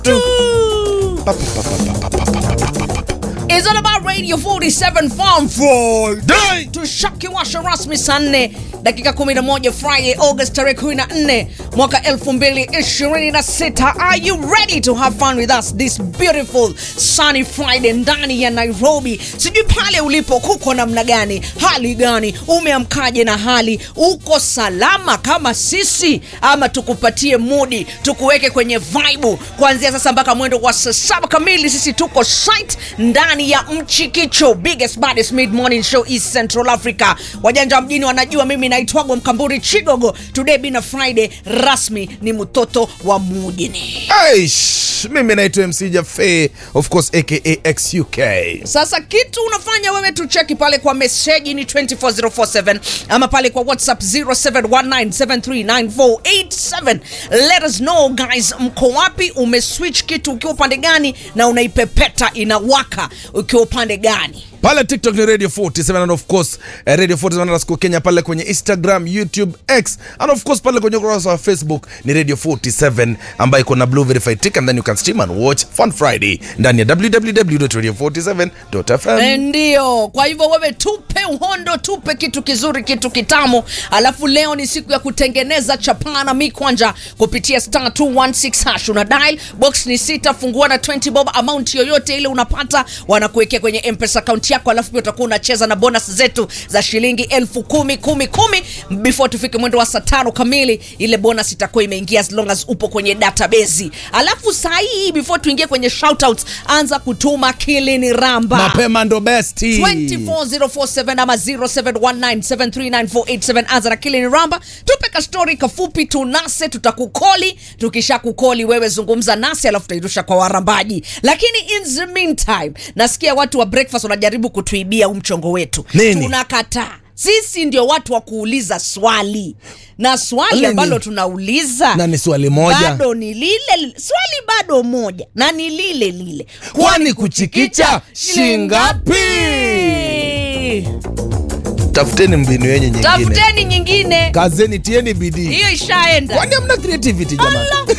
It's all about Radio 47 Farm Friday. Tushakiwasha rasmi saa nne dakika 11 Friday August tarehe 14 mwaka 2026. Are you ready to have fun with us this beautiful sunny Friday ndani ya Nairobi? Sijui pale ulipo kuko namna gani, hali gani, umeamkaje na hali, uko salama kama sisi, ama tukupatie mudi tukuweke kwenye vibe kuanzia sasa mpaka mwendo wa saa saba kamili. Sisi tuko site ndani ya Mchikicho, biggest baddest mid morning show East Central Africa. Wajanja wa mjini wanajua mimi naitwago Mkamburi Chigogo. Today bina Friday rasmi ni mtoto wa mujini. Aish, mimi naitwa MC Jafe, of course aka XUK. Sasa kitu unafanya wewe tucheki pale kwa meseji ni 24047 ama pale kwa WhatsApp 0719739487. Let us know guys, mko wapi? Umeswitch kitu ukiwa upande gani na unaipepeta inawaka ukiwa upande gani? Pale TikTok ni Radio 47 and of course eh, Radio 47 underscore Kenya pale kwenye Instagram, YouTube, X and of course pale kwenye ukurasa wa Facebook ni Radio 47 ambayo iko na blue verified tick and then you can stream and watch Fun Friday ndani ya www.radio47.fm. Ndio, kwa hivyo wewe tupe uhondo, tupe kitu kizuri, kitu kitamu. Alafu leo ni siku ya kutengeneza chapana mikwanja kupitia star 216 hash. Una dial box ni sita, fungua na 20 bob, amount yoyote ile unapata wanakuwekea kwenye M-Pesa account yako, alafu pia utakuwa unacheza na bonus zetu za shilingi elfu kumi kumi kumi before tufike mwendo wa saa tano kamili. Ile bonus itakuwa imeingia as long as upo kwenye database. Alafu saa hii before tuingie kwenye shoutouts, anza kutuma kilini ramba Mapema ndo besti. 24047 ama 0719739487 anza na kile ni ramba tupe ka story kafupi tunase tutakukoli tukisha kukoli wewe zungumza nasi alafu tutairusha kwa warambaji lakini in the meantime nasikia watu wa breakfast wanajaribu kutuibia huu mchongo wetu Nini? tunakataa sisi ndio watu wa kuuliza swali na swali Nini? ambalo tunauliza Na ni swali moja. bado ni lile lile. swali bado moja na ni lile lile Kwani kuchikicha shingapi? Tafuteni mbinu yenye nyingine. tafuteni nyingine Kazeni tieni bidii. hiyo ishaenda Kwani hamna creativity jamani? Allah.